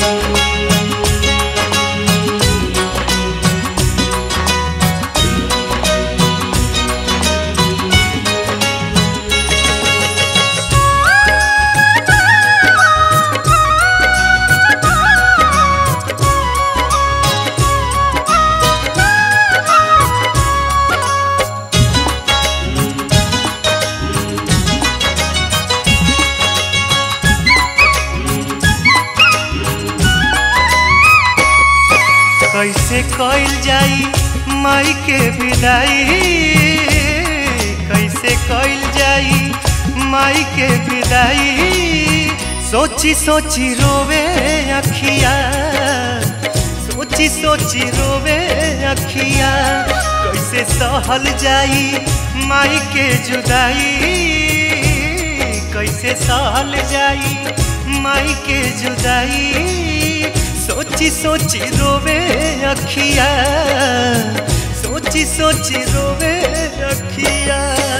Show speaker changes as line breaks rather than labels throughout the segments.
कैसे कइल जाई माई के विदाई कैसे कइल जाई माई के विदाई सोची सोची रोवे अखिया सोची सोची रोवे अखिया कैसे सहल जाई माई के जुदाई कैसे सहल जाई माई के जुदाई सोची सोची रोवे अखिया सोची सोची रोवे अखिया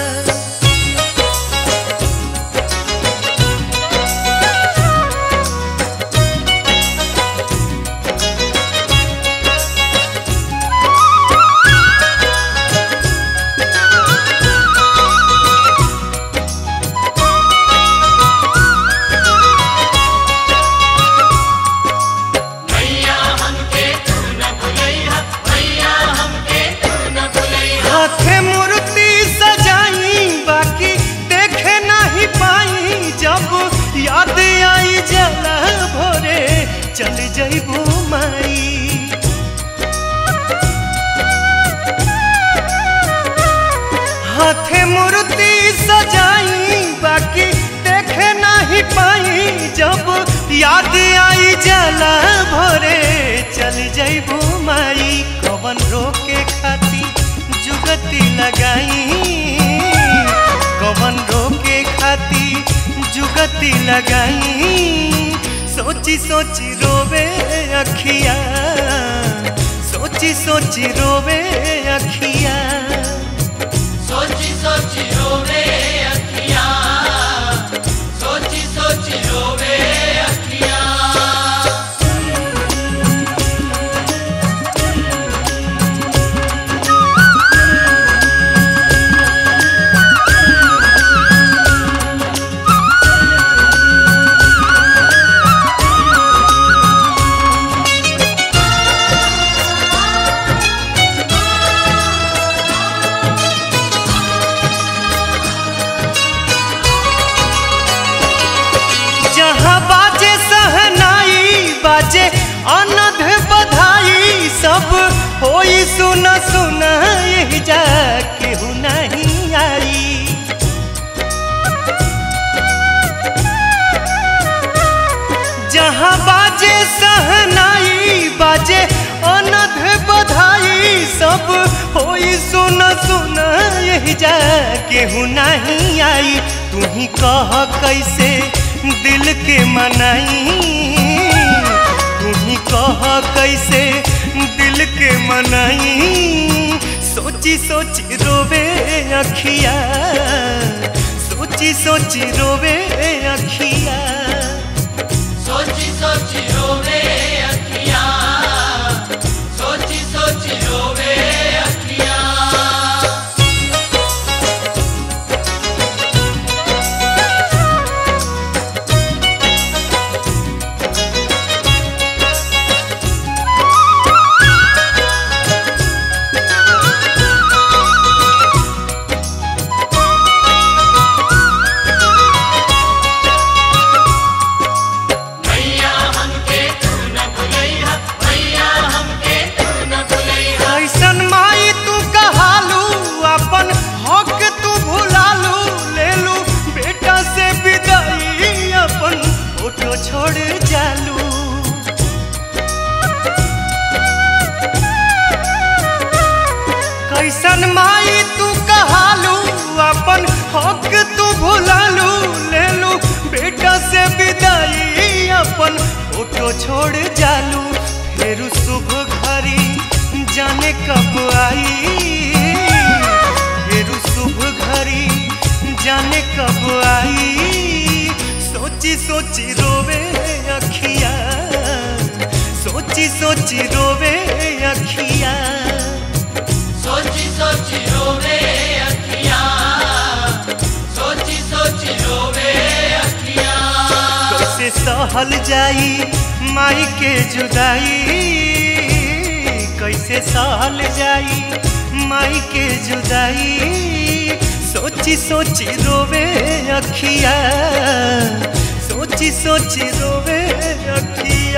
भैया हमके तू न भुलैया भैया हमके तू न भुलैया
हाथे मूर्ति सजाई बाकी देखे नहीं पाई जब याद आई जला भोरे चल जइबू माई हाथे मूर्ति सजाई बाकी देखे नहीं पाई जब याद आई जला भोरे चल जइबू माई कवन रोके खाती जुगती लगाई कवन रोके खाती जुगती लगाई सोची सोची रोवे अखिया सोची सोची रोवे अखिया
सोची सोची रोवे अखियां सोची सोची रोवे अखियां
जहाँ बाजे सहनाई बाजे अनध बधाई सब होई सुन सुन यही जा केहू नहीं आई जहाँ बाजे सहनाई बाजे अनध बधाई सब होई सुन सुन यही जा केहू नहीं आई तू ही कह कैसे दिल के मनाई तू ही कह कैसे दिल के मनाई सोची सोची रोवे अखिया सोची सोची रोवे अखिया
सोची सोची रोवे अखियां सोची सोची रोवे अखियां भैया हमके तू न भुलैया भैया हमके तू न भुलैया
ऐसन माई तू कहालू अपन हक तू भुलालू लेलू बेटा से विदाई अपन फोटो छोड़ जालू कैसन माई तू कहालू अपन हक तू भुलालू लेलू बेटा से विदाई अपन फोटो छोड़ जालू फिर शुभ घड़ी जाने कब आई फिर शुभ घड़ी जाने कब आई सोची सोची रोवे अखिया सोची सोची रोवे अखिया
सोची सोची रोवे अखिया सोची सोची रोवे अखिया
कैसे सहल जाई माई के जुदाई कैसे सहल जाई माई के जुदाई सोची सोची रोवे अखिया सोची सोची रोवे अखिया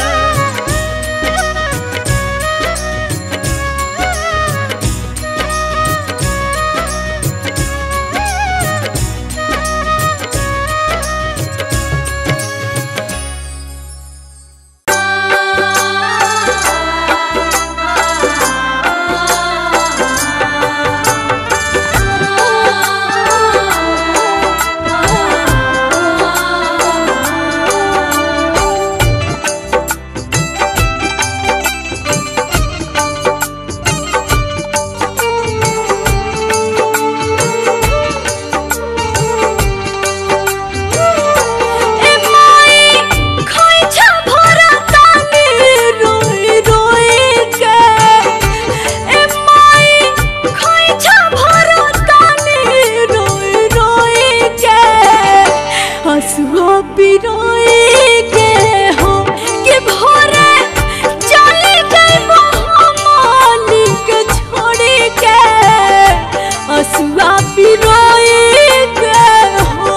ए माई खोइछा भरा तानी रोई रोई के ए माई खोइछा भरा तानी रोई रोई के हसुआ पिरोई के हो कि भोरे चली गई मोहमाली के छोड़ी के हसुआ पिरोई के हो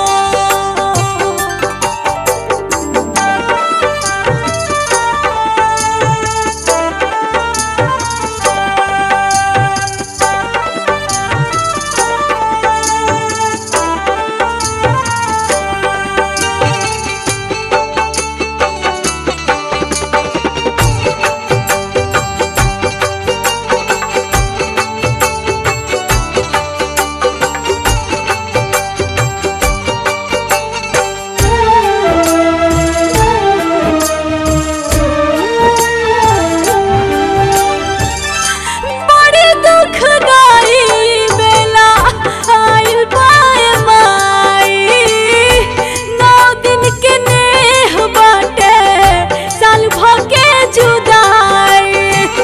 बड़ी दुखदाई बेला आइल बाय माई नौ दिन के नेह बाटे साल भके जुदाई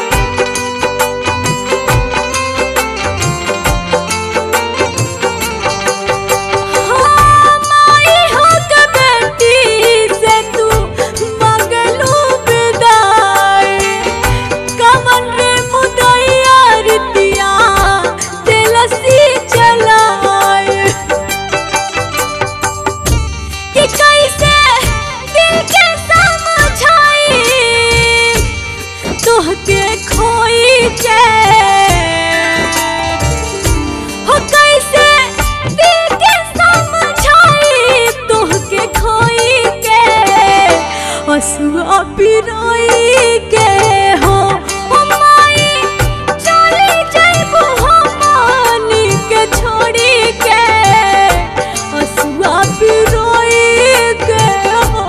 हाँ, माई हो के बेटी से तू मंगलू विदाई कमन रे मुदैया रितिया दिलसी चलाए कि कैसे दिल के समझाई तोहके खोई के हो कैसे दिल के समझाई तोहके खोई के हसुआ पिरोई के हो ओ माई चली जाइबो हमनी के छोड़ी के हसुआ पिरोई के हो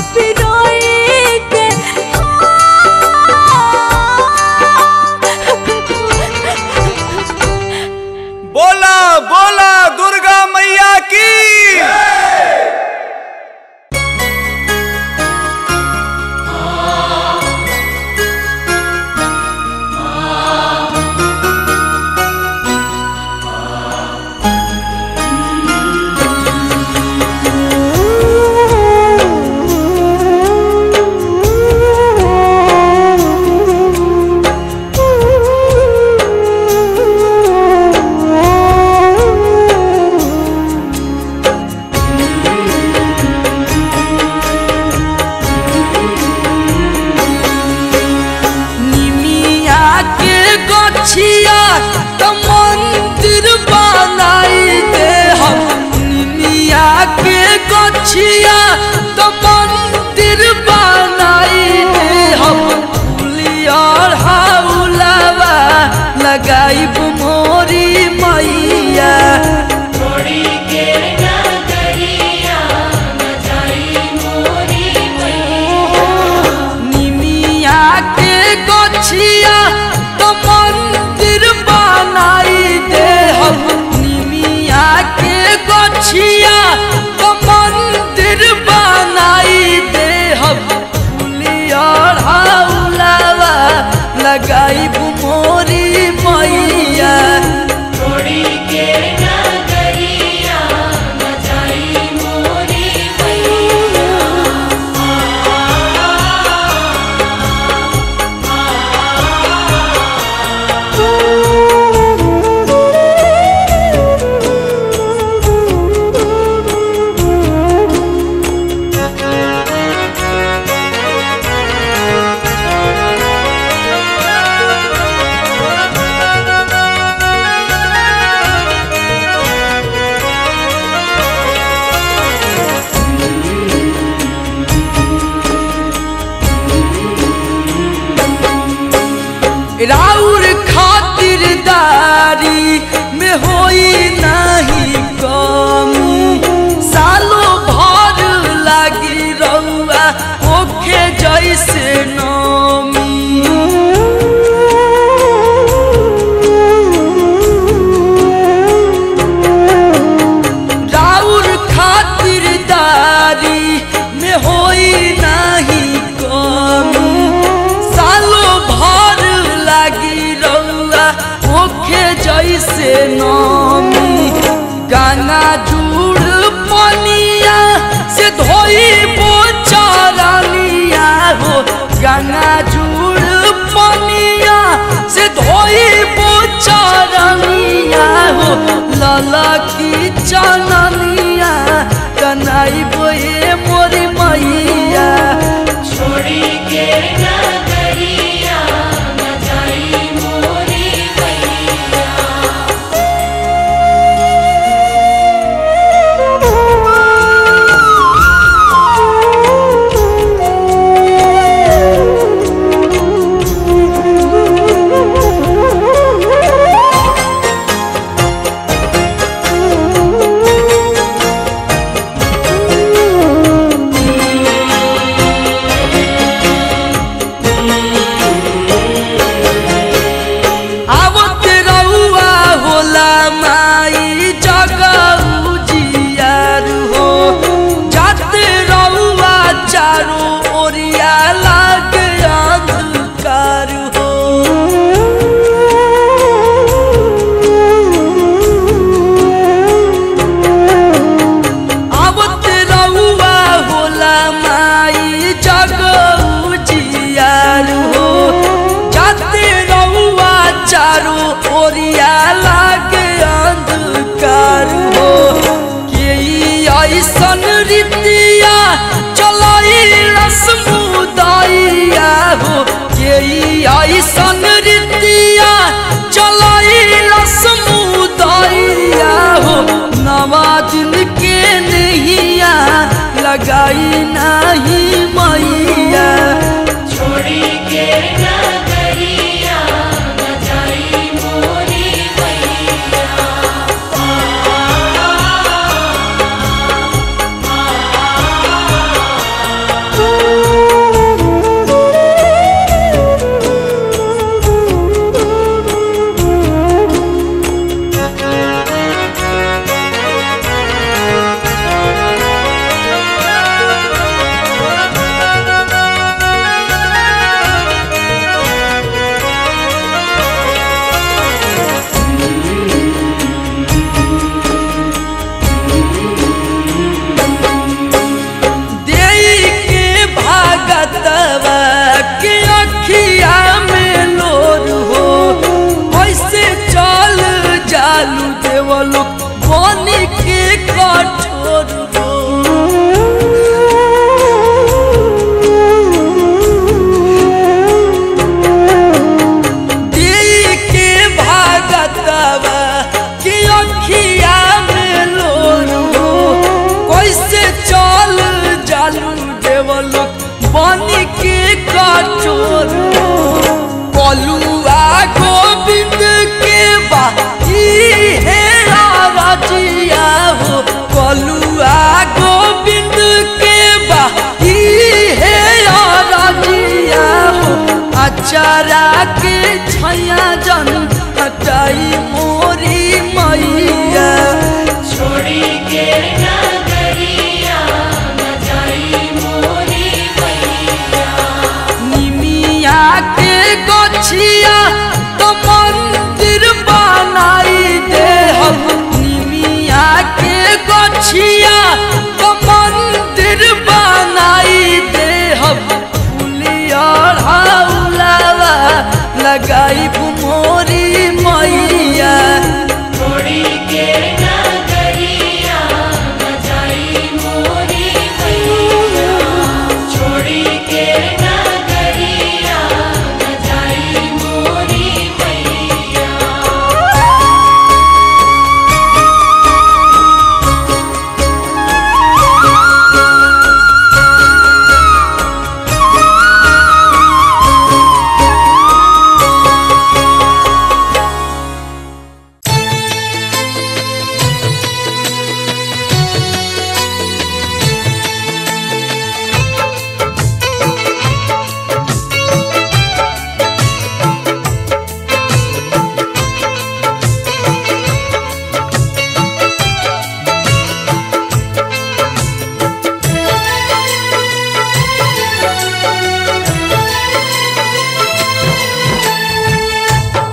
पिरोई के
बोला बोला दुर्गा मैया की
निमिया के गछिया त मंदिर बनाई दे हम निमिया के गछिया त मंदिर बनाई दे हम फुलियर हाउलावा लगाई मोरी मैया
छोड़ी के नगरिया न जाई मोरी मैया
निमिया के गछिया तो मंदिर बनाई दे हम निमिया के गछिया तो मंदिर बनाई दे हम फुलियर हाउलावा लगाई मोरी मैया
छोड़ी के नगरिया न जाई मोरी मैया
राउर खातिरदारी में होई नाही कमी सालो भर लागी रउआ होखे जैसे नमी राउर खातिरदारी में होई नाही कमी सालो भर लागी रउआ होखे जैसे नमी गाना जुड़ पनिया से धोई बोचरनिया हो गाना जुड़ पनिया से धोई बोचरनिया हो लला की चननिया कनाई बोए मोरी मैया
छोड़ी के नगरिया न जाई मोरी मैया
Thank you.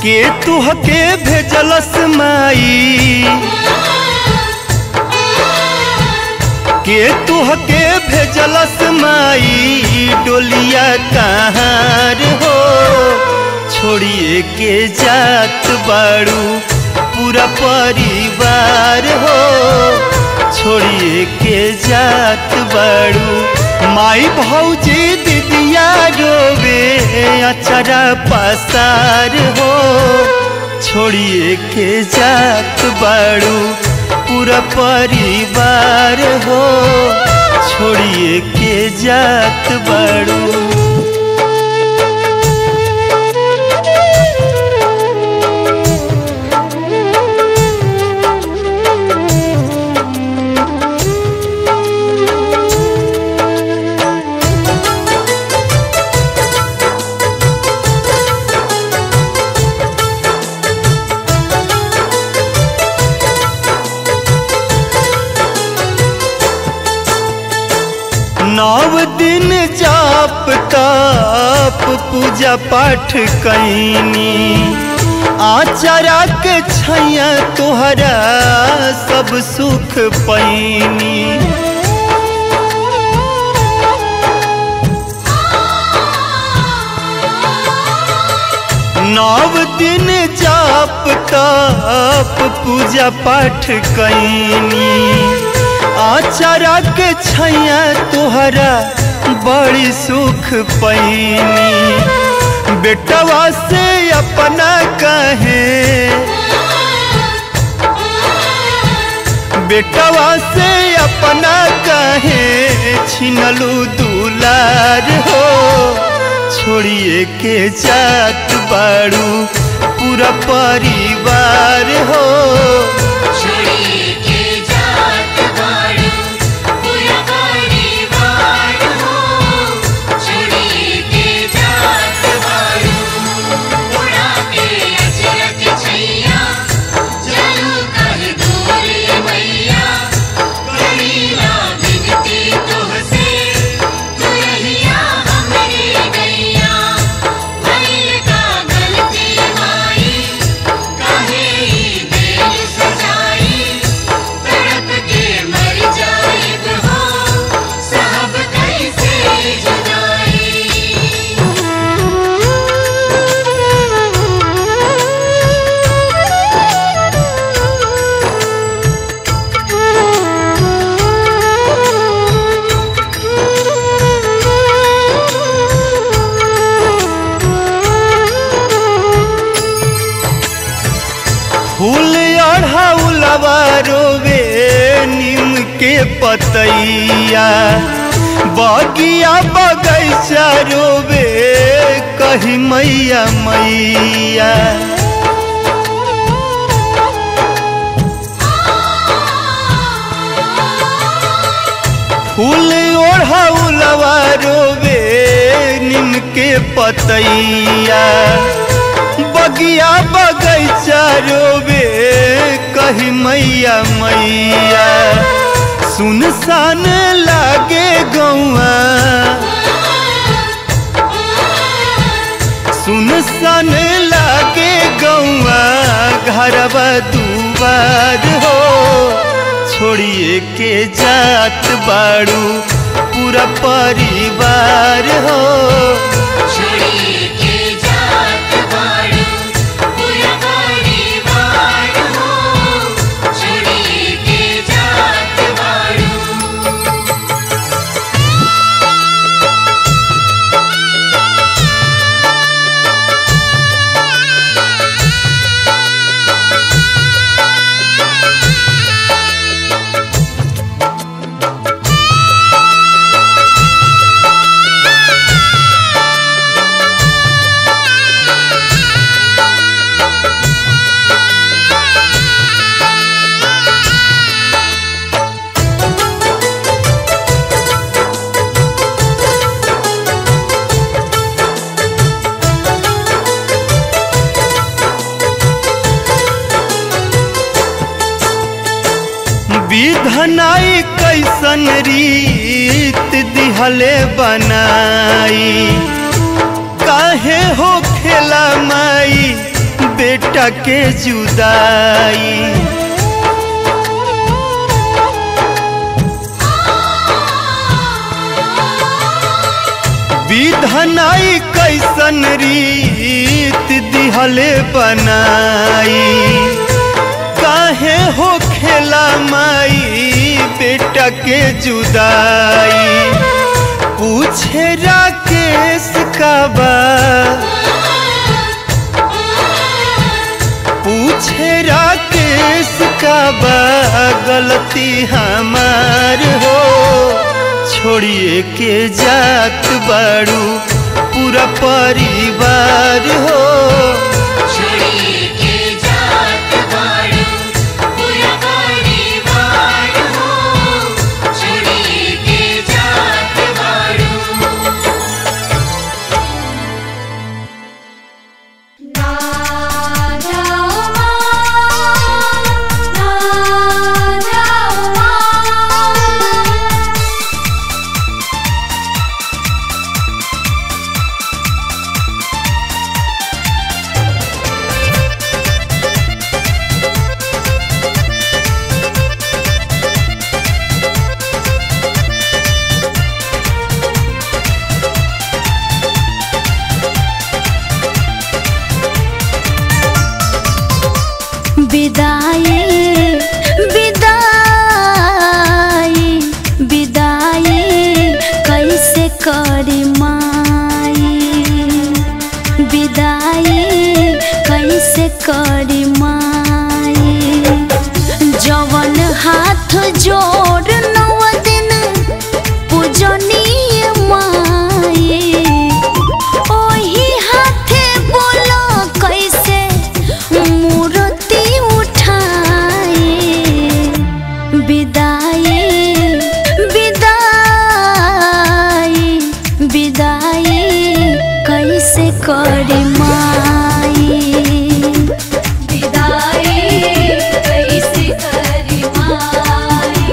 के तुहके भेजलस माई के तुहके भेजलस माई डोलिया कहाँ हो छोड़िए के जात बाड़ू पूरा परिवार हो छोड़िए के जात बाड़ू माई भौजी दीदिया रोवे अचरा पसार हो छोड़िए के जात बाड़ू पूरा परिवार हो छोड़िए के जात बाड़ू नव दिन जाप ताप पूजा पाठ कैनी आचारा के छैया तोहरा सब सुख पैनी नव दिन जाप ताप पूजा पाठ कैनी आचारा के छैया तोहरा बड़ी सुख पैनी बेटवा से अपना कहे बेटवा से अपना कहे छिनलू दुलार हो छोड़िए के जात बाड़ू पूरा परिवार हो
छोड़िए के जात बाड़ू पूरा परिवार हो छोड़िए के जात बाड़ू उड़ा के अचरज छैया चलू कह दूर मैया करीना बिनती तुहसे तू रहिया हमरे गैया भइल का गलती माई काहे ई दिल सजाई तड़प के मर जाइब हो साहब कैसे
फूल अढ़ाउलवा रोवे नीम के पतैया बगिया बगैचा रोवे कही मैया मैया फूल ओढ़ाउलवा रोवे नीम के पतैया बगिया बगैचा रोवे कही मैया मैया सुनसान लागे गौआ सुनसान लागे गौआ घरवा दुआर हो छोड़िए के जात बाड़ू पूरा परिवार हो
छोड़िए के जात बाड़ू पूरा परिवार हो छोड़िए के जात बाड़ू
विधनाई कैसन रीत दिहले बनाई काहे हो खेला माई बेटा के जुदाई विधनाई कैसन रीत दिहले बनाई काहे हो खेला माई बेटा के जुदाई पूछे राकेश का बा पूछे राकेश का बा गलती हमार हो छोड़िए के जात बाड़ू पूरा परिवार हो
छोड़ी के जात बाड़ू पूरा परिवार हो छोड़ी के जात बाड़ू
ना जाओ माँ, ना जाओ माँ। विदाई विदाई विदाई कैसे करी माई विदाई कैसे करी माई जवन हाथ जोड़ नव दिन पूजनीय माई ओही हाथे बोलो कैसे मूर्ति उठाई विदाई विदाई विदाई कैसे करी माई विदाई कैसे करी माई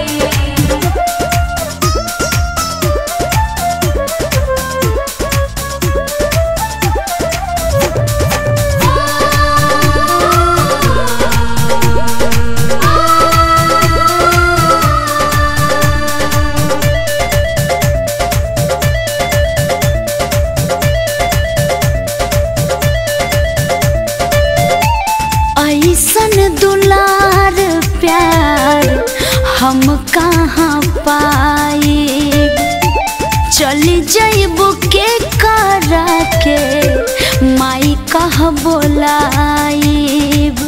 ऐसन दुलार प्यार हम कहाँ पाई चली जइब के करा के माई कह बोलाइब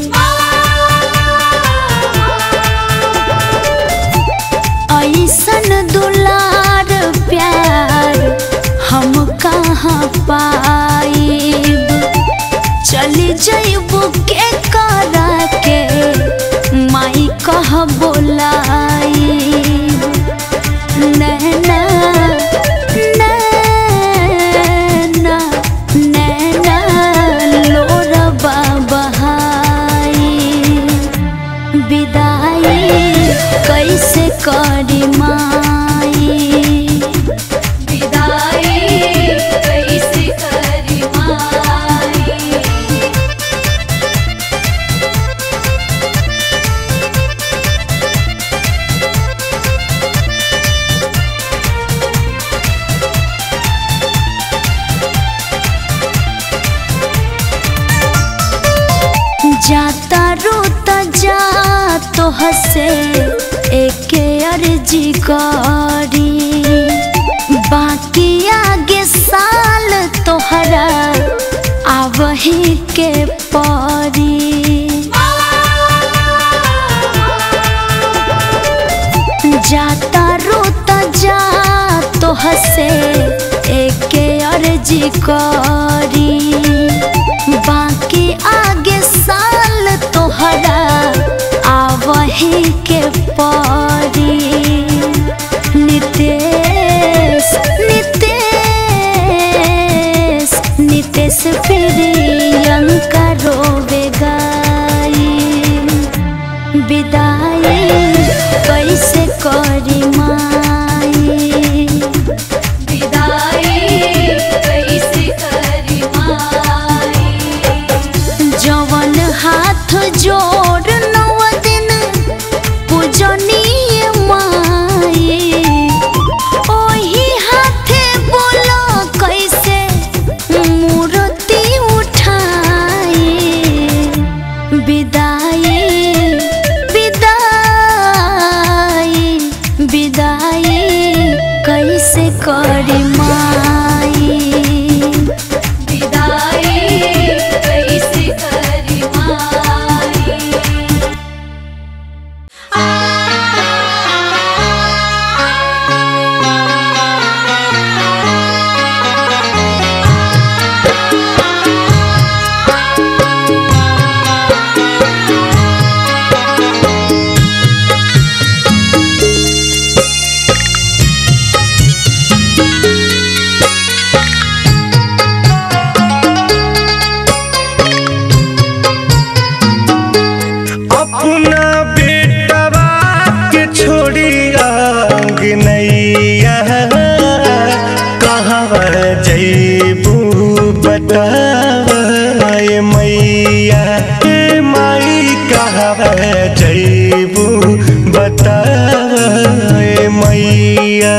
ऐसन दुलार प्यार हम कहाँ पाइब चली जइब के करा के माई कह बोलाइब नैना नैना नैना लोरबा बहाई विदाई कैसे करी माई विदाई कैसे करी माई जाता रोता जा तो हसे एके अर्जी करी बाकी आगे साल तोहरा आवही के परी जाता रोता जा तो हसे एके अर्जी करी बाकी आगे साल तोहरा आवही के परी नितेश नितेश नितेश प्रियंका रोवे गाई विदाई कैसे करी माई विदाई कैसे करी
कहवा जैबू बताए मैया हे माई कहवा जैबू बताए मैया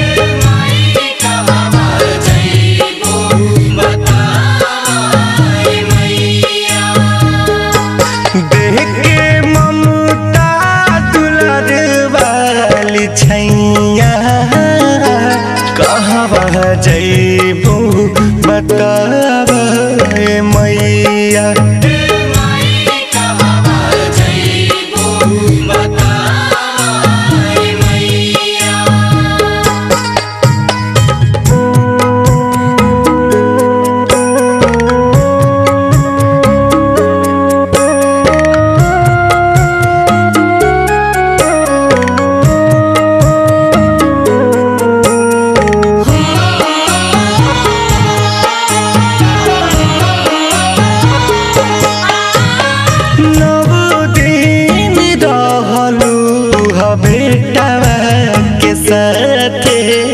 देख के ममता दुलर वाली छैया कहवा जैबू बताए मैया नव दिन रहलू ह बेटवा के साथे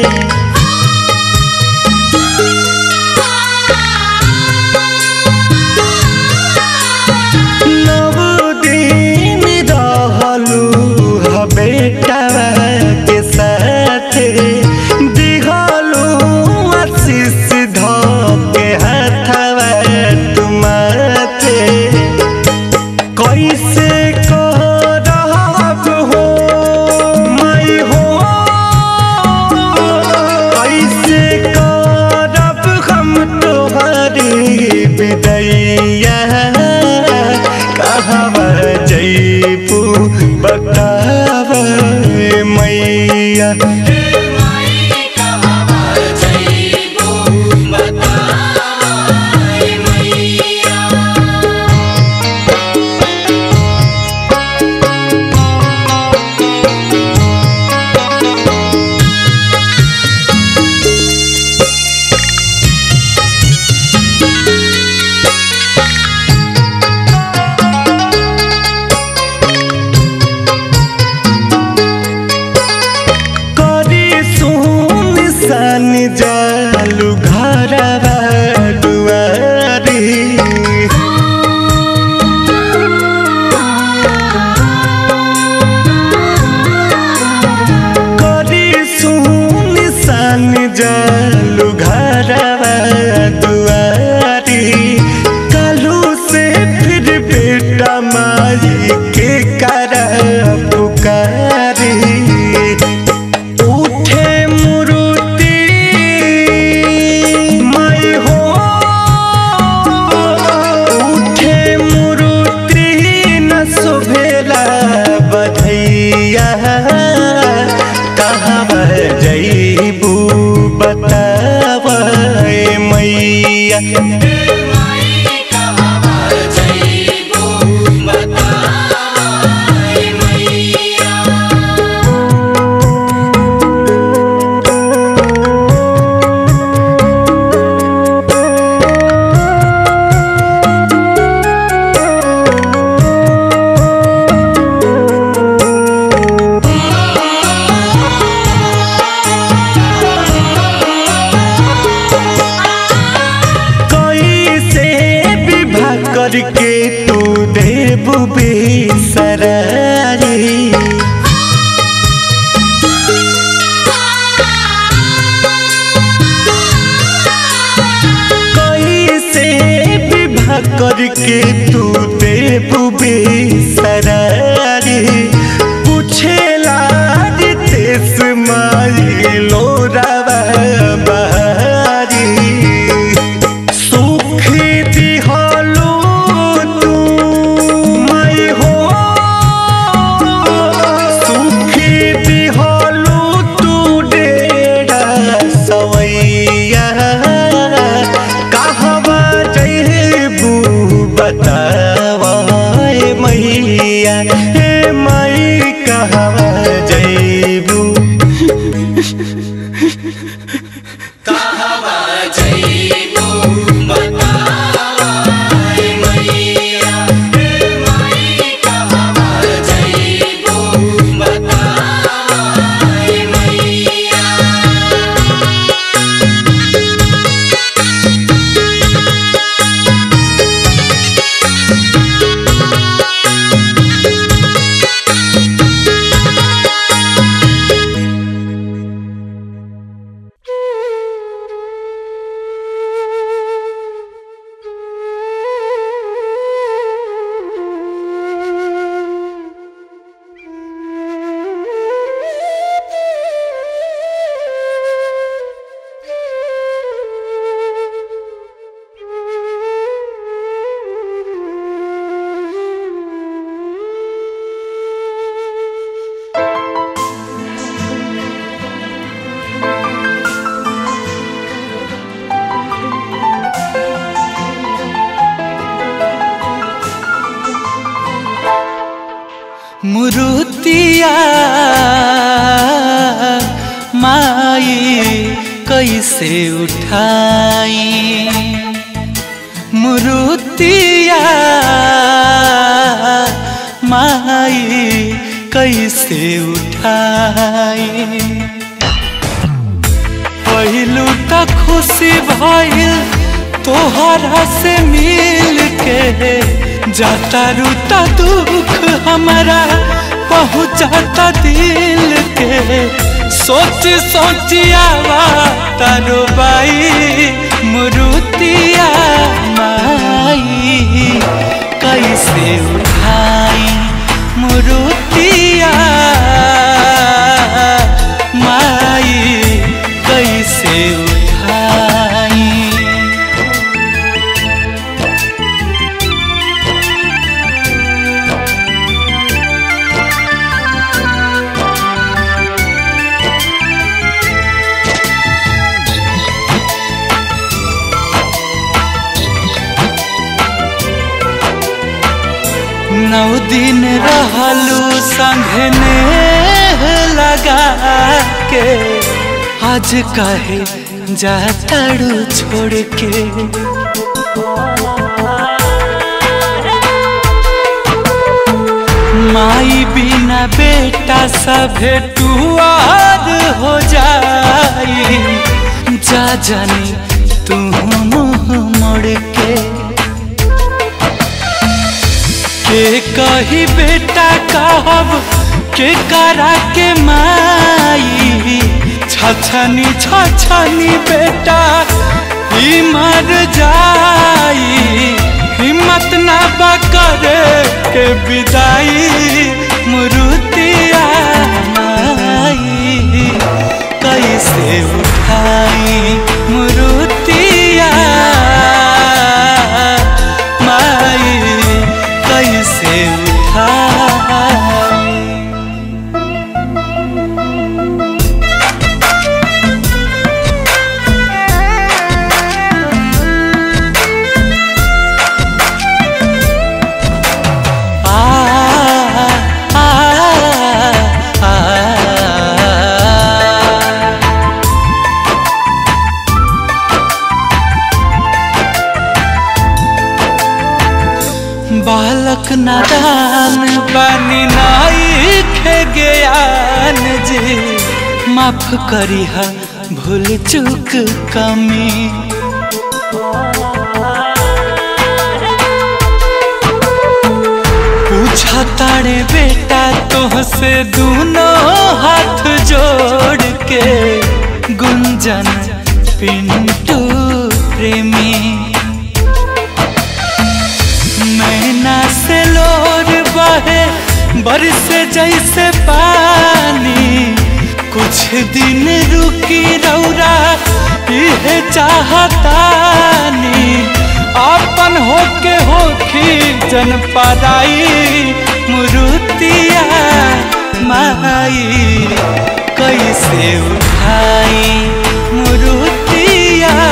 नव दिन रहलू ह बेटवा के साथे दिहलू आशीष ध के हाथवा तुमाथे कैसे करब हो मैं हो कैसे करब हम तोहरी विदैया कहवा जैबू बताब मैया करी सुन सन जालू घरवा दुआरी करी सुन सन जालू घरवा दुआरी कालू से फिर बेटा माई के कर पुकारी उठे मुरुति मैं हो उठे मुरुति न सुभेला बधैया कहवा जैबू बताब मैया कैसे विवाह करके तू देव बेसरारी कैसे विवाह करके तू देव बेसरारी पूछेला रितेश माई लोरावा बहारी सुख दिहलू तू मैं हो सुख दिहलू तू डेरा सवैया कहवा जैबू बतावा मैया हे मई कहवा जैबू
Bye.
कैसे उठाई मुरुतिया माई कैसे उठाई पहिलू त खुशी भइल तोहरा से मिल के जाता रूता दुख हमारा पहुँचाता दिल के सोच सोचियावा तारो बाई मुरुतिया माई कैसे उठाई मुरुतिया माई कैसे उठाई नौ दिन रहलू संघने लगा के आज कहे जाताड़ू छोड़ के माई बिना बेटा सभे टुआर हो जाई जा जानी तू मुँह मोड़ के के कही बेटा कहब के करा के माई छछनी छछनी बेटा ही मर जाई हिम्मत ना बकरे के विदाई मुरुतिया माई कैसे उठाई मुरुतिया माई कैसे उठाई आ आ आ बालक नादान बानी नाई खे ज्ञान जी माफ करी हा भूल चूक कमी पूछा तारे बेटा तोहसे दोनों हाथ जोड़ के गुंजन पिंटू प्रेमी नैना से लोर बहे बरस जैसे पानी कुछ दिन रुकी रौरा यह चाहतानी अपन होके होखी जन पराई मुरुतिया माई कैसे उठाई मुरुतिया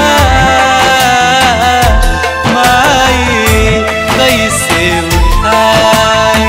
माई कैसे उठाई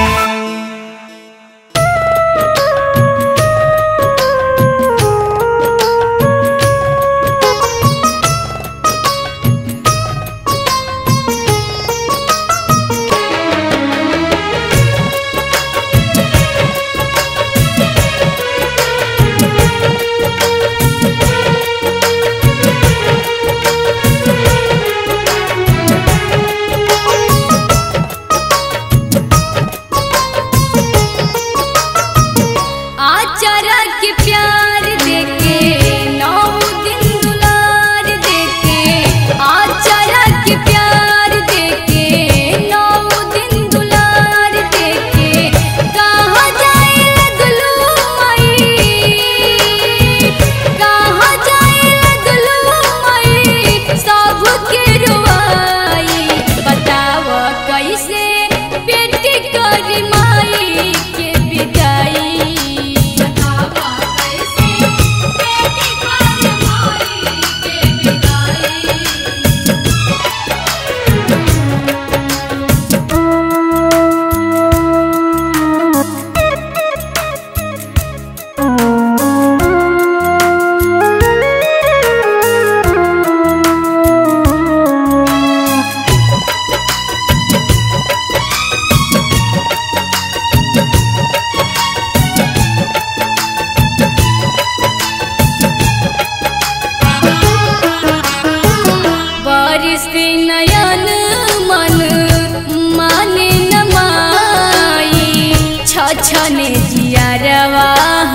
छछने जियारवा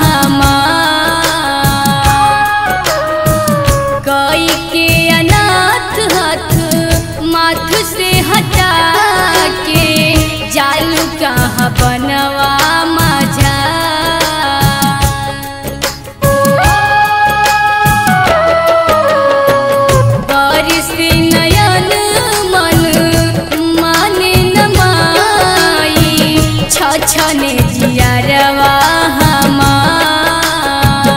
हमार कई के अनाथ हाथ माथ से हटा के जालू कहाँ बनवा माझा बारिश नयन मन माने न माई छछने जियारवा हमार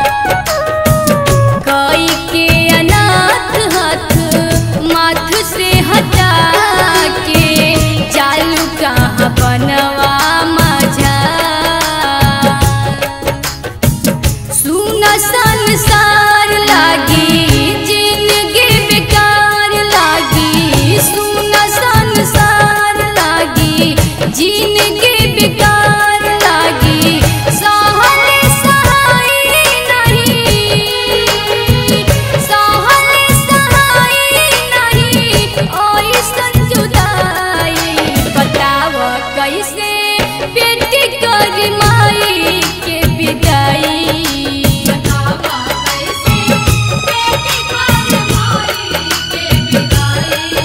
कई के अनाथ हाथ माथ से हटा के चालू कहाँ बनवा माझा सुन संसार लागी जिंदगी बेकार लागी सुन संसार लागी जिंदगी बेकार लागी सहल सहाय नहीं सहल सहाय नहीं ओइसन जुदाई बताव कैसे बेटी कर माई के विदाई बताव कैसे बेटी कर माई के विदाई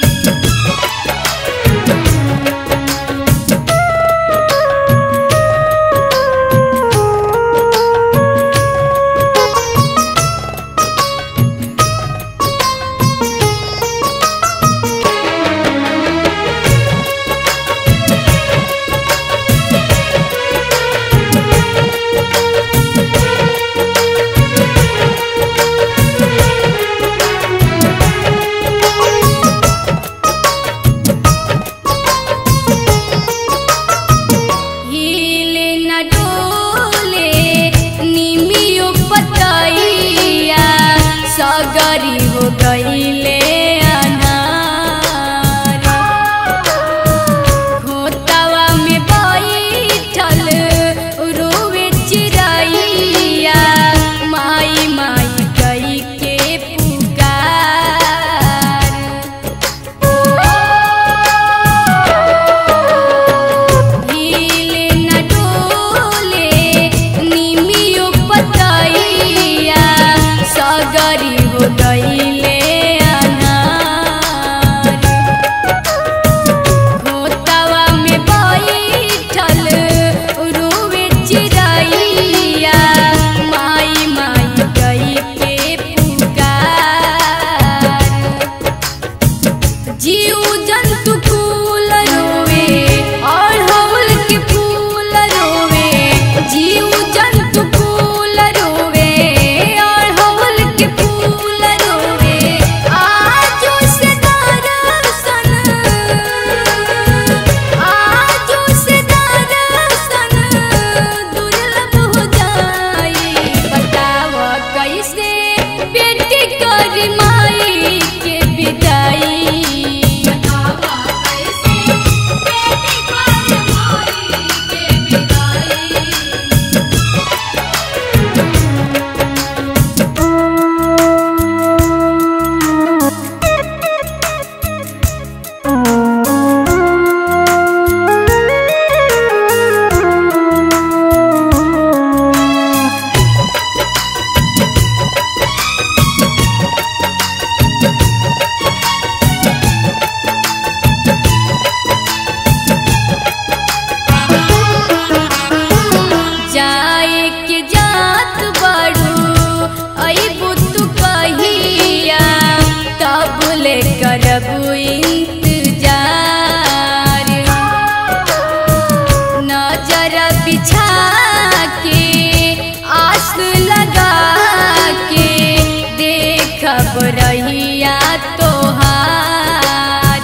हिले न डोले निमियो पतैया सगरी हो गईले अनार खोतवा में बैठल रोवे चिड़ैया माई माई गई के पुकार हिले न डोले निमियो पतैया सगरी हो गईले अनार खोतवा में बैठल रोवे चिड़ैया माई माई गई के पुकार जीव जंतु फूल रोवे और हवल के फूल रोवे जीव जंतु फूल रोवे और हवल के फूल रोवे आजो से दर्शन आजो से दर्शन दुर्लभ हो जाई बताव कैसे बेटी कर माई के विदाई बताव कैसे बेटी कर माई के विदाई जाए के जात बड़ू अबू तू कहिया तब ले करबू इंतजार नजर बिछा के आस लगा के देखब रहिया तोहार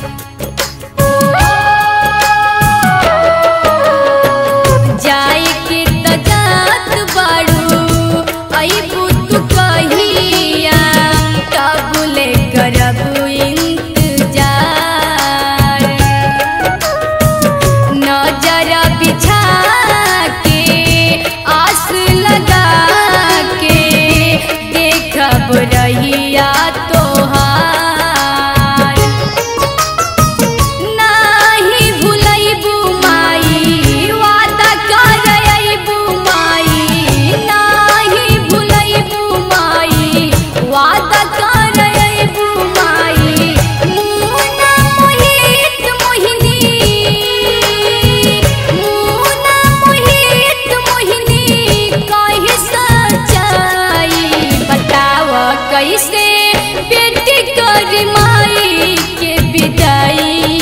जाए के त जात बाड़ू अबू तू कहिया तब ले करबू इंतजार नजर बिछा के आस लगा के देखब रहिया तो बेटी कर माई के विदाई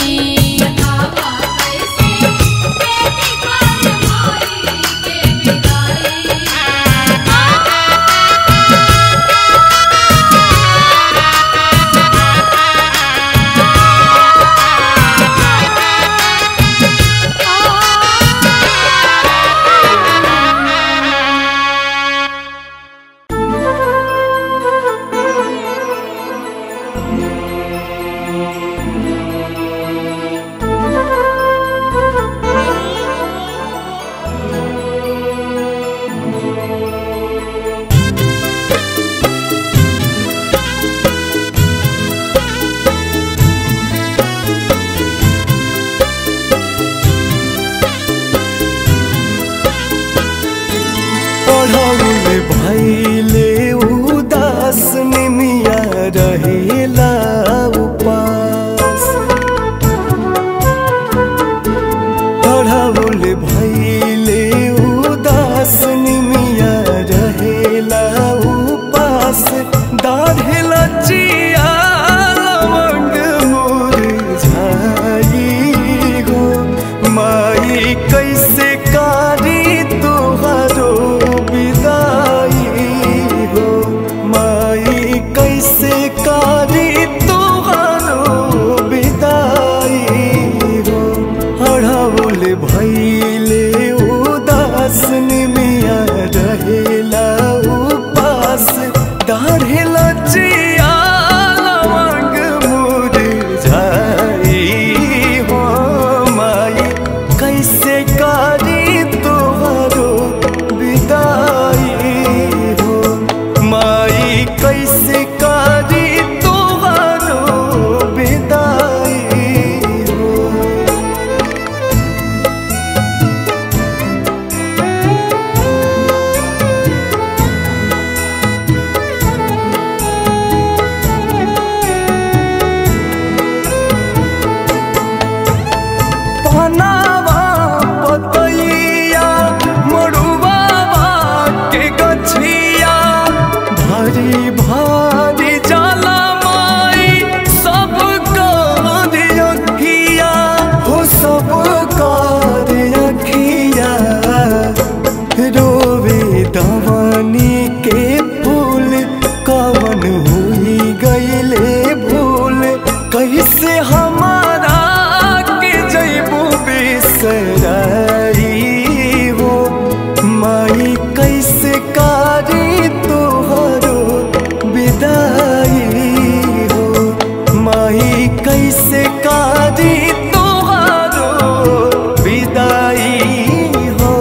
पढ़ौले भैले उदास निमिया रहेला उपास पढ़ौले भैले उदास निमिया रहेला उपास दाढ़ेला चिया लवंग मुरझाई हो माई कैसे कारी तोहरो विदाई हो माई कैसे कारी तोहरो विदाई हो हड़ौल भैले उदास निमिया रहेला उपास दाढ़ेला चिया लवंग मुरझाई हो माई कैसे कारी तोहरो विदाई हो माई कैसे कारी तोहरो विदाई हो पनावा पतैया मरुआवा के गछिया भारी भारी जाला माई सब कार अखिया हो सब कार अखिया रोवे दवानी के फूल कवन हुई गईले भूल कैसे हमारा के जैबू बिसराई हो माई कैसे कारी तोहरो विदाई हो माई कैसे कारी तोहरो विदाई हो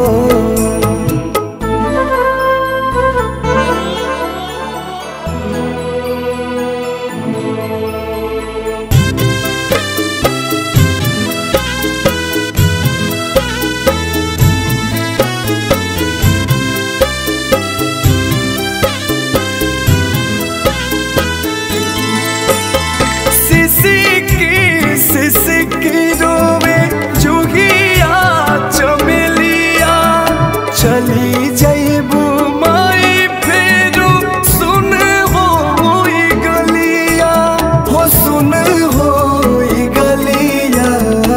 सिसिकी सिसिकी रोवे जुगिया चमेलिया चली जैबू माई फेरू सुन हो गलिया हो सुन हो गलिया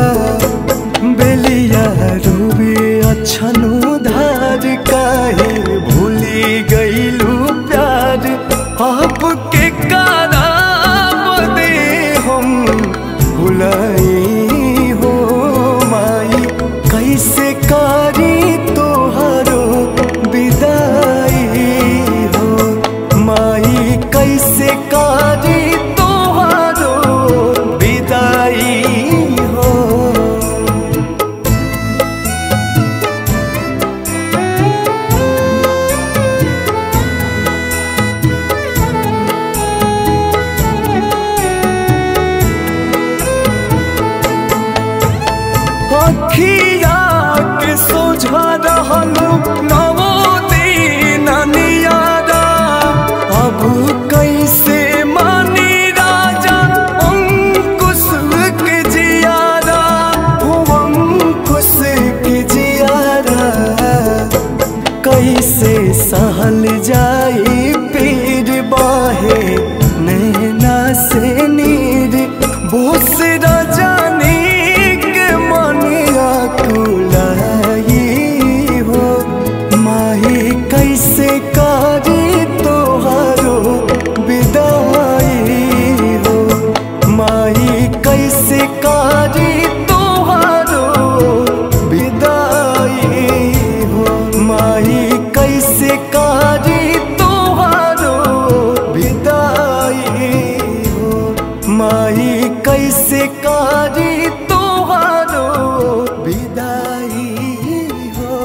बेलिया रोवे अच्छनु धार काहे भूली गईलू प्यार आपके कारा दे हम भुलाई हो माई कैसे कारी तोहरो विदाई हो माई कैसे कारी तोहरो विदाई हो अखिया के सोझा रहलू नवो दिन नियारा अब कैसे मानी राजा अंकुश के जियारा हो अंकुश के जियारा कैसे सहल जाई पीर बाहे नैन माई कैसे कारी तोहारो विदाई हो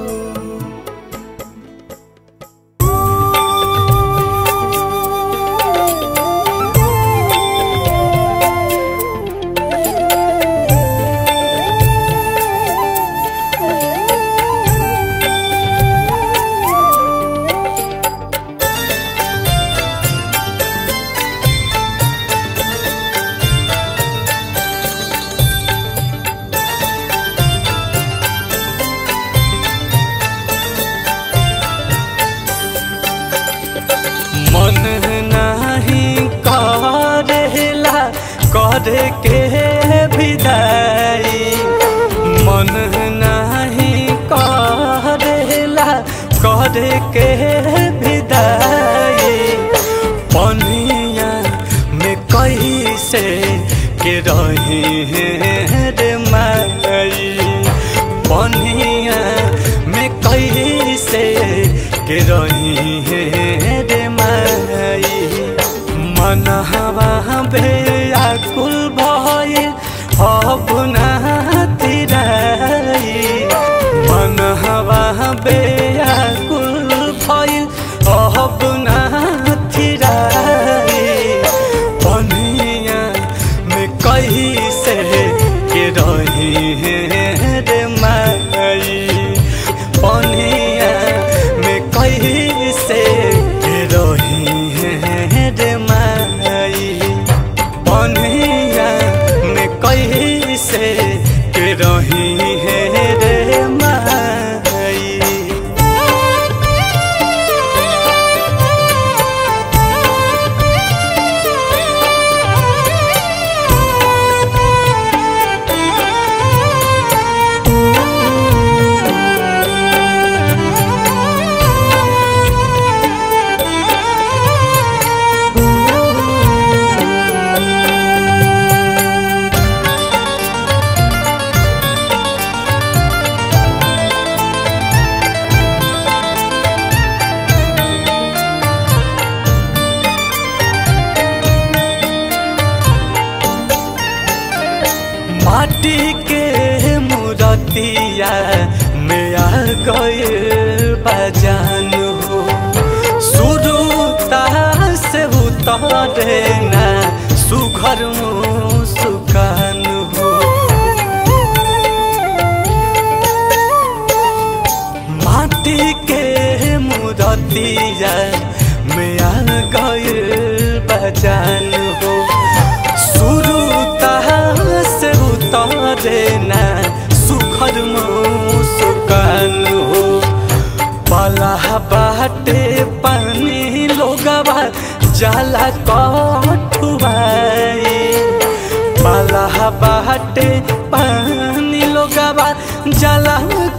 मन नाही करेला करे के विदाई मन नाही करेला करे के विदाई पनिया में कैसे के रही रे माई पनिया में कैसे के रही रे माई मनहवा बेकुल भइल अपना तिराई मनहवा बेकुल भइल अपना तिराई पनिया में कैसे के रही रे माई पनिया में कैसे के रही रे माई पनिया में कैसे के रही रे माई माटी के मूर्तिया में आ गए बजान हो शुरू से उतरे ना सुघर सुकान हो माटी के मूर्तिया में आ गए बजान हो शुरू से उतरे ना सुखर मुस्कान हो पला बाटे पानी लोगवा जाला कठुआई पला बाटे पानी लोगवा जाला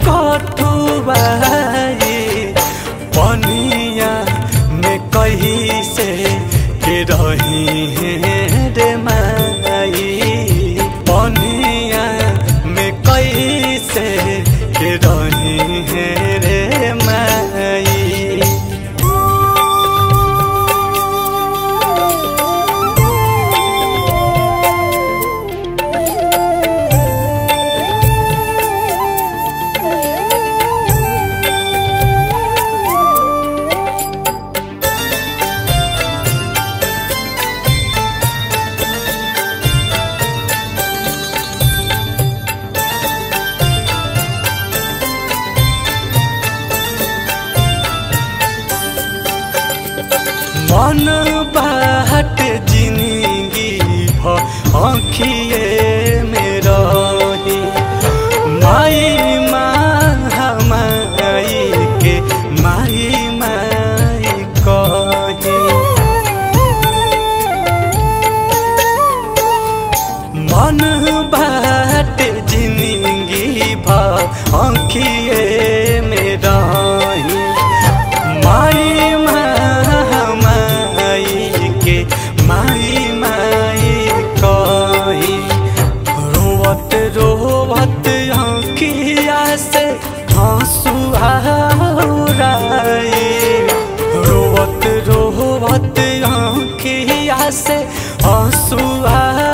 कठुआई पनिया में कही से के रही रे माई पनिया में कैसे के रही रे माई मन बाट जिंदगी भ आँखिए में रही माई माई के माई माई कही मन बाट जिंदगी भ आँखिए में रही माई माई के माई माई कही रोवत रोवत आँखिया से आंसू आए रोवत रोवत आँखिया से आंसुआ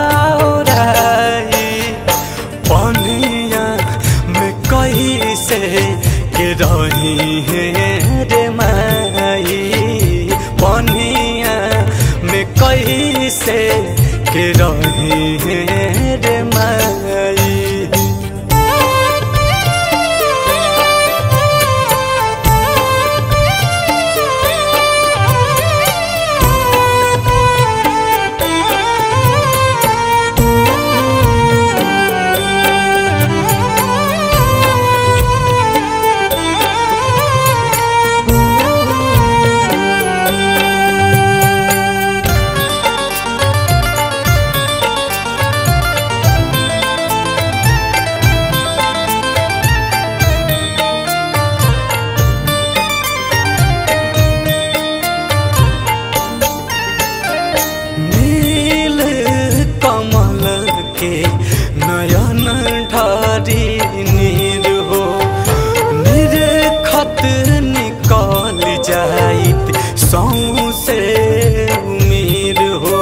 पनिया में कैसे के रही है रे माई पनिया में कैसे के रही है रे माई नील कमल के नयन ढारी नीर हो निर्खत निकल जाइत सौसे उमीर हो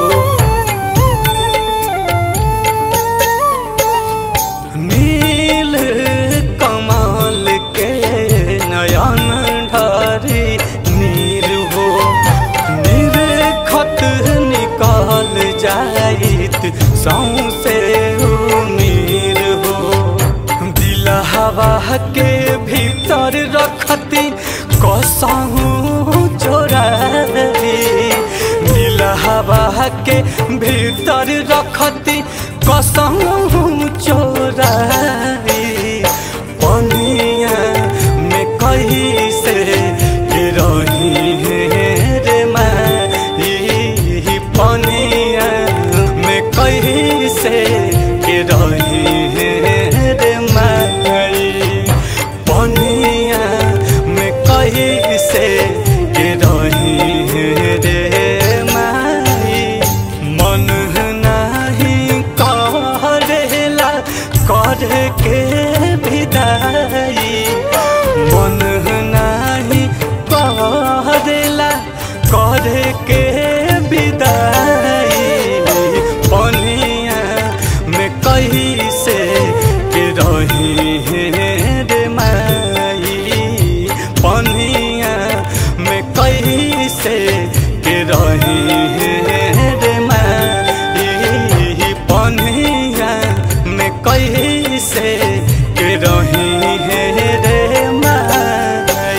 नील कमल के नयन ढारी नीर हो निर्खत निकाल जाइत सौसे उमीर हो दिल हवा के भीतर रखती कसहूँ चोरा दिल हवा के भीतर रखती कसहूँ चोरा पनिया में कैसे रही है रे माई पनिया में कैसे रही है रे माई पनिया में कैसे रही है रे माई मन नाही करेला करे के विदाई मन नाही करेला करे के विदाई पनिया में कैसे के रही है रे माई पनिया में कैसे के रही है रे माई पनिया में कैसे के रही है रे माई